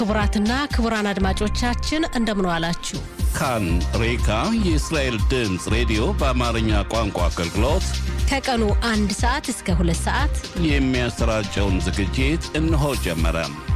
ክቡራትና ክቡራን አድማጮቻችን እንደምን ዋላችሁ። ካን ሬካ የእስራኤል ድምፅ ሬዲዮ በአማርኛ ቋንቋ አገልግሎት ከቀኑ አንድ ሰዓት እስከ ሁለት ሰዓት የሚያሰራጨውን ዝግጅት እነሆ ጀመረ።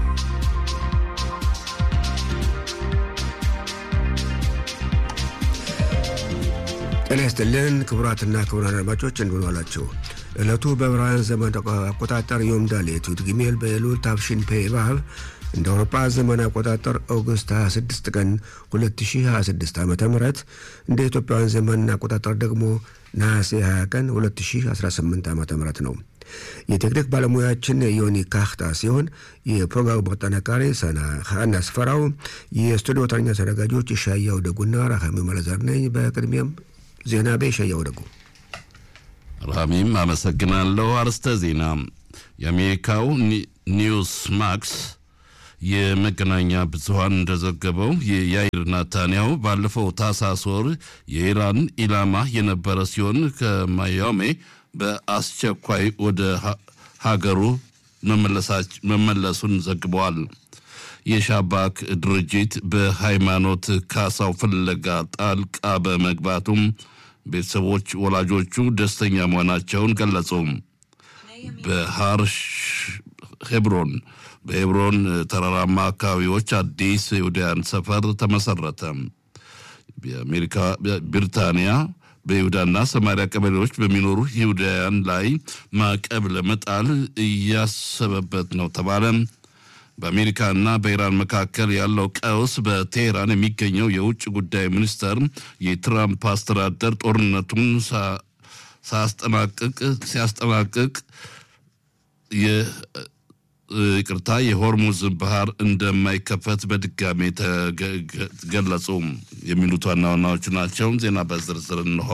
ጤና ይስጥልን ክቡራትና ክቡራን አድማጮች እንደምን ዋላችሁ። ዕለቱ በዕብራውያን ዘመን አቆጣጠር ዮም ዳሌት ዩድ ጊሜል በኤሉል ታፍሺን ፔ ባብ እንደ አውሮፓ ዘመን አቆጣጠር ኦገስት 26 ቀን 2026 ዓ ም እንደ ኢትዮጵያውያን ዘመን አቆጣጠር ደግሞ ነሐሴ 20 ቀን 2018 ዓ ም ነው። የቴክኒክ ባለሙያችን ዮኒ ካህታ ሲሆን የፕሮግራሙ አጠናቃሪ ሰና ሀና ስፈራው፣ የስቱዲዮ ተረኛ ተዘጋጆች ሻያው ደጉና ራካሚ መለዘር ነኝ። በቅድሚያም ዜና ቤ ሻያው ደጉ ራሚም አመሰግናለሁ። አርስተ ዜና የአሜሪካው ኒውስ ማክስ የመገናኛ ብዙኃን እንደዘገበው የያይር ናታንያሁ ባለፈው ታህሳስ ወር የኢራን ኢላማ የነበረ ሲሆን ከማያሜ በአስቸኳይ ወደ ሀገሩ መመለሱን ዘግበዋል። የሻባክ ድርጅት በሃይማኖት ካሳው ፍለጋ ጣልቃ በመግባቱም ቤተሰቦች ወላጆቹ ደስተኛ መሆናቸውን ገለጹ። በሃርሽ ሄብሮን በሄብሮን ተራራማ አካባቢዎች አዲስ ይሁዳያን ሰፈር ተመሰረተ። የአሜሪካ ብሪታንያ በይሁዳና ሰማሪያ ቀበሌዎች በሚኖሩ ይሁዳውያን ላይ ማዕቀብ ለመጣል እያሰበበት ነው ተባለ። በአሜሪካና በኢራን መካከል ያለው ቀውስ በቴህራን የሚገኘው የውጭ ጉዳይ ሚኒስተር የትራምፕ አስተዳደር ጦርነቱን ሳያስጠናቅቅ ሲያስጠናቅቅ ይቅርታ የሆርሙዝ ባህር እንደማይከፈት በድጋሜ ተገለጹ። የሚሉት ዋና ዋናዎቹ ናቸው። ዜና በዝርዝር እንሆ።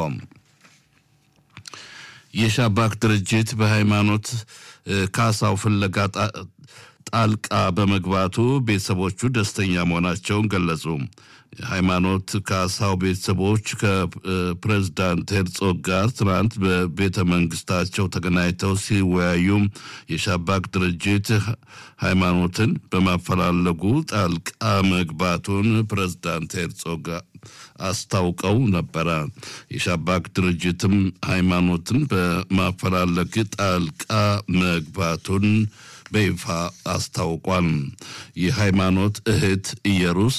የሻባክ ድርጅት በሃይማኖት ካሳው ፍለጋ ጣልቃ በመግባቱ ቤተሰቦቹ ደስተኛ መሆናቸውን ገለጹ። የሃይማኖት ካሳው ቤተሰቦች ከፕሬዝዳንት ሄርጾግ ጋር ትናንት በቤተ መንግስታቸው ተገናኝተው ሲወያዩ የሻባክ ድርጅት ሃይማኖትን በማፈላለጉ ጣልቃ መግባቱን ፕሬዝዳንት ሄርጾግ አስታውቀው ነበረ። የሻባክ ድርጅትም ሃይማኖትን በማፈላለግ ጣልቃ መግባቱን በይፋ አስታውቋል። የሃይማኖት እህት ኢየሩስ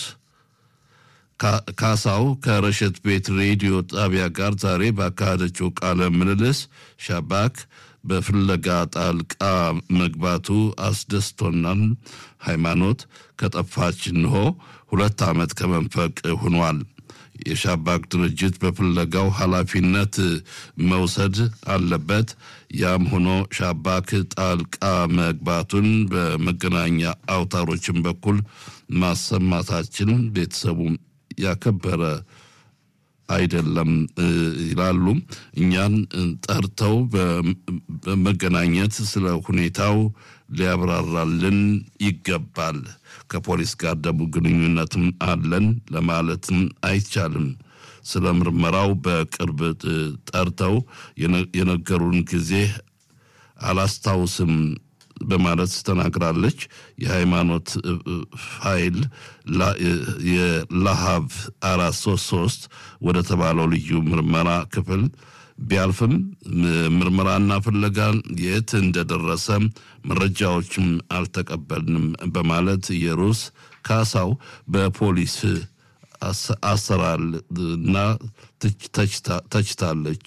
ካሳው ከረሸት ቤት ሬዲዮ ጣቢያ ጋር ዛሬ ባካሄደችው ቃለ ምልልስ ሻባክ በፍለጋ ጣልቃ መግባቱ አስደስቶናል። ሃይማኖት ከጠፋች እንሆ ሁለት ዓመት ከመንፈቅ ሆኗል። የሻባክ ድርጅት በፍለጋው ኃላፊነት መውሰድ አለበት። ያም ሆኖ ሻባክ ጣልቃ መግባቱን በመገናኛ አውታሮችን በኩል ማሰማታችን ቤተሰቡ ያከበረ አይደለም ይላሉ። እኛን ጠርተው በመገናኘት ስለ ሁኔታው ሊያብራራልን ይገባል። ከፖሊስ ጋር ደግሞ ግንኙነትም አለን ለማለትም አይቻልም። ስለ ምርመራው በቅርብ ጠርተው የነገሩን ጊዜ አላስታውስም በማለት ተናግራለች። የሃይማኖት ኃይል የላሃብ አራት ሶስት ሶስት ወደ ተባለው ልዩ ምርመራ ክፍል ቢያልፍም ምርመራና ፍለጋ የት እንደደረሰ መረጃዎችም አልተቀበልንም በማለት የሩስ ካሳው በፖሊስ አሰራር እና ተችታለች።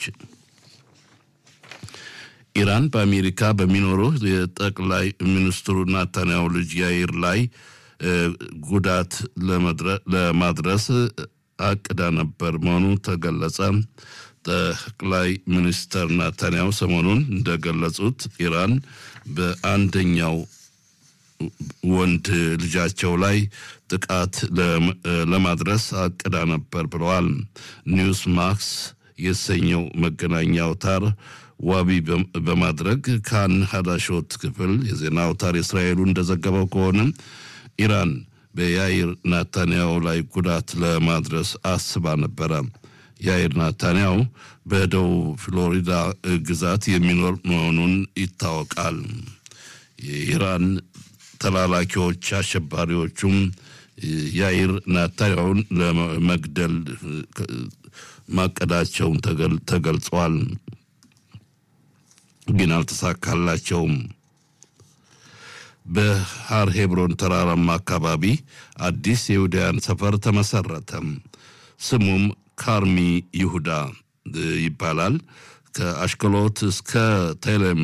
ኢራን በአሜሪካ በሚኖሩ የጠቅላይ ሚኒስትሩ ናታንያሁ ልጅ ያይር ላይ ጉዳት ለማድረስ አቅዳ ነበር መሆኑ ተገለጸ። ጠቅላይ ሚኒስተር ናታንያሁ ሰሞኑን እንደገለጹት ኢራን በአንደኛው ወንድ ልጃቸው ላይ ጥቃት ለማድረስ አቅዳ ነበር ብለዋል። ኒውስ ማክስ የተሰኘው መገናኛ አውታር ዋቢ በማድረግ ካን ሀዳሾት ክፍል የዜና አውታር የእስራኤሉ እንደዘገበው ከሆነ ኢራን በያይር ናታንያሁ ላይ ጉዳት ለማድረስ አስባ ነበረ። ያይር ናታንያሁ በደቡብ ፍሎሪዳ ግዛት የሚኖር መሆኑን ይታወቃል። የኢራን ተላላኪዎች አሸባሪዎቹም ያይር ናታንያሁን ለመግደል ማቀዳቸውን ተገልጿል። ግን አልተሳካላቸውም። በሃር ሄብሮን ተራራማ አካባቢ አዲስ የይሁዳውያን ሰፈር ተመሰረተ። ስሙም ካርሚ ይሁዳ ይባላል። ከአሽከሎት እስከ ቴሌም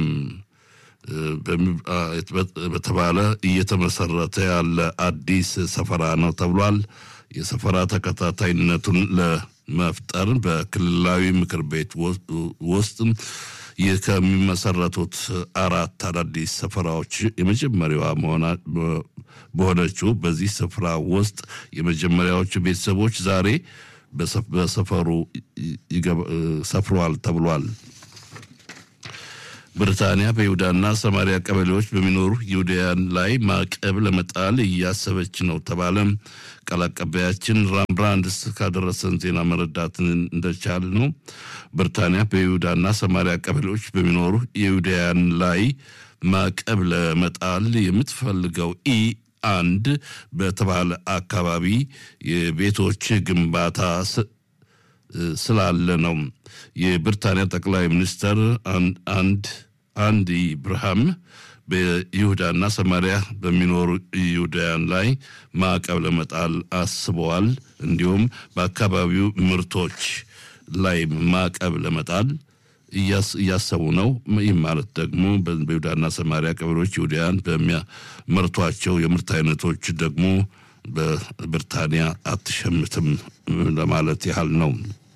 በተባለ እየተመሰረተ ያለ አዲስ ሰፈራ ነው ተብሏል። የሰፈራ ተከታታይነቱን ለመፍጠር በክልላዊ ምክር ቤት ውስጥ ከሚመሰረቱት አራት አዳዲስ ሰፈራዎች የመጀመሪያዋ በሆነችው በዚህ ስፍራ ውስጥ የመጀመሪያዎቹ ቤተሰቦች ዛሬ በሰፈሩ ሰፍረዋል ተብሏል። ብሪታንያ በይሁዳና ሰማሪያ ቀበሌዎች በሚኖሩ ይሁዳውያን ላይ ማዕቀብ ለመጣል እያሰበች ነው ተባለ። ቃል አቀባያችን ራም ብራንድስ ካደረሰን ዜና መረዳት እንደቻል ነው ብሪታንያ በይሁዳና ሰማሪያ ቀበሌዎች በሚኖሩ የይሁዳውያን ላይ ማዕቀብ ለመጣል የምትፈልገው ኢ አንድ በተባለ አካባቢ የቤቶች ግንባታ ስላለ ነው። የብሪታንያ ጠቅላይ ሚኒስትር አንድ አንዲ ብርሃም በይሁዳና ሰማሪያ በሚኖሩ ይሁዳውያን ላይ ማዕቀብ ለመጣል አስበዋል። እንዲሁም በአካባቢው ምርቶች ላይ ማዕቀብ ለመጣል እያሰቡ ነው። ይህ ማለት ደግሞ በይሁዳና ሰማሪያ ቀበሌዎች ይሁዳውያን በሚያመርቷቸው የምርት አይነቶች ደግሞ በብሪታንያ አትሸምትም ለማለት ያህል ነው።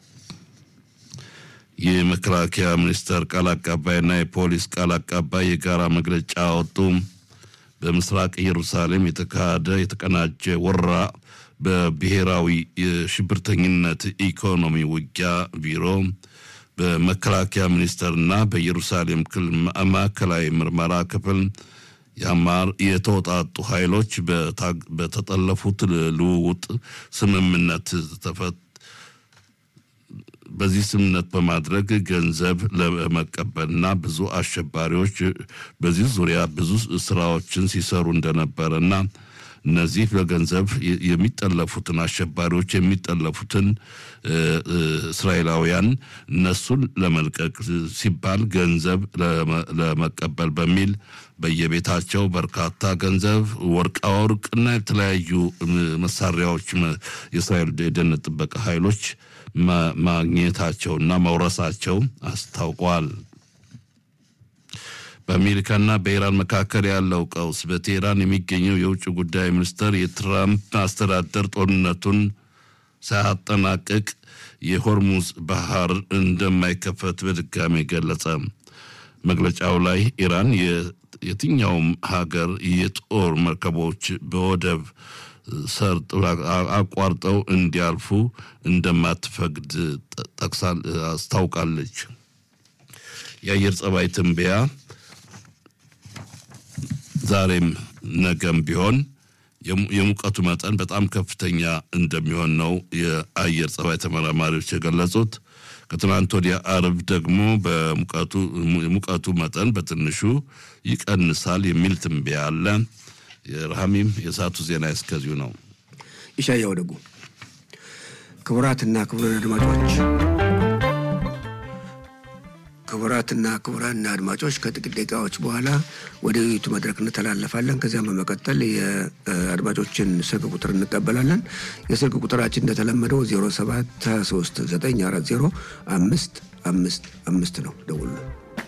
የመከላከያ ሚኒስቴር ቃል አቀባይና የፖሊስ ቃል አቀባይ የጋራ መግለጫ አወጡ። በምስራቅ ኢየሩሳሌም የተካሄደ የተቀናጀ ወረራ በብሔራዊ የሽብርተኝነት ኢኮኖሚ ውጊያ ቢሮ በመከላከያ ሚኒስቴርና በኢየሩሳሌም ክልል ማዕከላዊ ምርመራ ክፍል የአማር የተወጣጡ ኃይሎች በተጠለፉት ልውውጥ ስምምነት ተፈት በዚህ ስምምነት በማድረግ ገንዘብ ለመቀበልና ብዙ አሸባሪዎች በዚህ ዙሪያ ብዙ ስራዎችን ሲሰሩ እንደነበረና እነዚህ በገንዘብ የሚጠለፉትን አሸባሪዎች የሚጠለፉትን እስራኤላውያን እነሱን ለመልቀቅ ሲባል ገንዘብ ለመቀበል በሚል በየቤታቸው በርካታ ገንዘብ፣ ወርቃ ወርቅና የተለያዩ መሳሪያዎች የእስራኤል የደህንነት ጥበቃ ኃይሎች ማግኘታቸውና መውረሳቸው አስታውቋል። በአሜሪካና በኢራን መካከል ያለው ቀውስ በቴህራን የሚገኘው የውጭ ጉዳይ ሚኒስትር የትራምፕ አስተዳደር ጦርነቱን ሳያጠናቅቅ የሆርሙዝ ባህር እንደማይከፈት በድጋሚ ገለጸ። መግለጫው ላይ ኢራን የትኛውም ሀገር የጦር መርከቦች በወደብ ሰርጥ አቋርጠው እንዲያልፉ እንደማትፈቅድ ጠቅሳ አስታውቃለች። የአየር ጸባይ ትንበያ ዛሬም ነገም ቢሆን የሙቀቱ መጠን በጣም ከፍተኛ እንደሚሆን ነው የአየር ጸባይ ተመራማሪዎች የገለጹት። ከትናንት ወዲያ አርብ ደግሞ የሙቀቱ መጠን በትንሹ ይቀንሳል የሚል ትንበያ አለ። የረሃሚም የሰዓቱ ዜና እስከዚሁ ነው። ይሻያው ደጉ። ክቡራትና ክቡራን አድማጮች ክቡራትና ክቡራን አድማጮች ከጥቂት ደቂቃዎች በኋላ ወደ ውይይቱ መድረክ እንተላለፋለን። ከዚያም በመቀጠል የአድማጮችን ስልክ ቁጥር እንቀበላለን። የስልክ ቁጥራችን እንደተለመደው 07 23 940 አምስት አምስት አምስት ነው። ደውሉ።